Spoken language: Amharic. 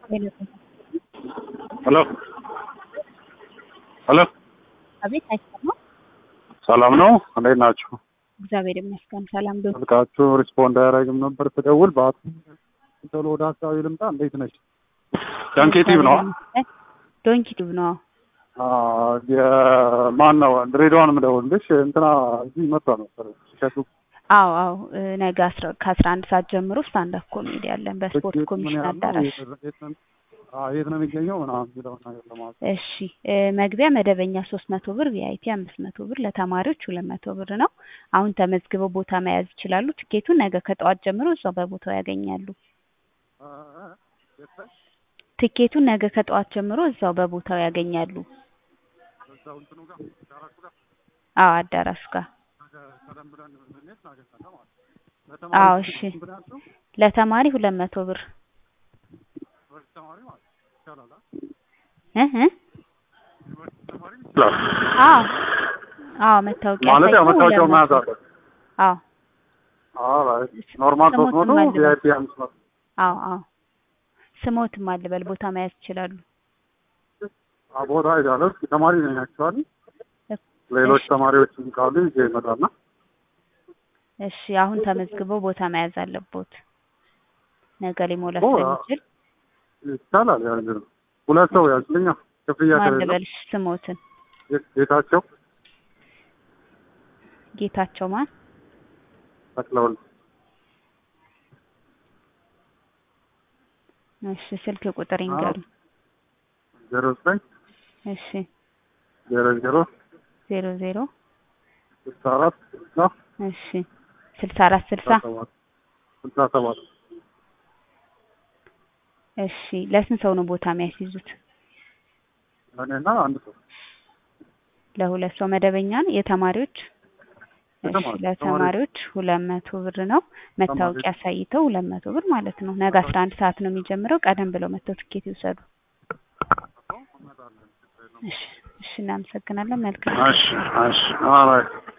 ሄሎ ሄሎ አቤት አይሰማም። ሰላም ነው? እንዴት ናችሁ? እግዚአብሔር ይመስገን ሰላም ዶ ስልካችሁ ሪስፖንድ አያደርግም ነበር ስደውል በአት ቶሎ ወደ ሀሳቢ ልምጣ። እንዴት ነች? ዳንኬቲቭ ነው ዶንኪቲቭ ነው። የማን ነው ድሬዳዋን የምደውልልሽ እንትና እዚህ መጣ ነበር ሲሸጡ አዎ አዎ እ ነገ አስራ ከአስራ አንድ ሰዓት ጀምሮ ስታንዳፕ ኮሜዲ ያለን በስፖርት ትኬት ምን ኮሚሽን ያህል ነው? አዳራሽ። የት- የት ነው- አዎ፣ የት ነው የሚገኘው ምናምን የሚለውን ነገር ለማወቅ እሺ እ መግቢያ መደበኛ ሶስት መቶ ብር ቪአይፒ አምስት መቶ ብር ለተማሪዎች ሁለት መቶ ብር ነው። አሁን ተመዝግበው ቦታ መያዝ ይችላሉ። ትኬቱን ነገ ከጠዋት ጀምሮ እዛው በቦታው ያገኛሉ። ትኬቱን ነገ ከጠዋት ጀምሮ እዛው በቦታው ያገኛሉ። እዛው እንትኑ ጋር ዳራሹ ጋር አዎ አዳራሹ ጋር ቀደም ብለን ብንሄድ እናገኛለን ማለት ነው። አዎ፣ ለተማሪ እሺ። ስንት ነው ያልሽው? ለተማሪ ሁለት መቶ ብር ዩኒቨርሲቲ ተማሪ ማለት ነው። ይቻላል አ? እ እ ዩኒቨርሲቲ ተማሪ ይችላል አዎ አዎ መታወቂያ ማለት ያው ሳይቶ መታወቂያው ሁለት መያዝ መቶ አለበት። አዎ ኦራይት ኖርማል ሶስት ስሞትን መቶ መልበል። ቪአይፒ አምስት መቶ አዎ አዎ ስሞትም አልበል ቦታ መያዝ ይችላሉ። አ ቦታ ሄዳለሁ። እስኪ ተማሪ ነኝ አክቹዋሊ ሌሎች እሺ። ተማሪዎችም ካሉ ይዤ ይመጣና እሺ አሁን ተመዝግበው ቦታ መያዝ አለቦት። ነገ ሊሞላ ኦ፣ ስለሚችል ይቻላል። ያ እንግዲህ ሁለት ሰው ያዝልኛ ክፍያ ማን ከሌለው ልበልሽ? ስሞትን ጌታቸው ጌታቸው ማን? ተክለወልድ እሺ ስልክ ቁጥር ይንገሩ። ዜሮ ዘጠኝ እሺ ዜሮ ዜሮ ዜሮ ዜሮ ስልሳ አራት ስልሳ እሺ ስልሳ አራት ስልሳ ሰባት ስልሳ ሰባት እሺ ለስንት ሰው ነው ቦታ የሚያስይዙት? እኔና አንድ ሰው ለሁለት ሰው መደበኛ ነው። የተማሪዎች እሺ የተማሪ- ለተማሪዎች ሁለት መቶ ብር ነው። መታወቂያ አሳይተው ሁለት መቶ ብር ማለት ነው። ነገ አስራ አንድ ሰዓት ነው የሚጀምረው። ቀደም ብለው መጥተው ትኬት ይውሰዱ። እሺ እሺ እናመሰግናለን። መልካም እሺ እሺ ኦራይት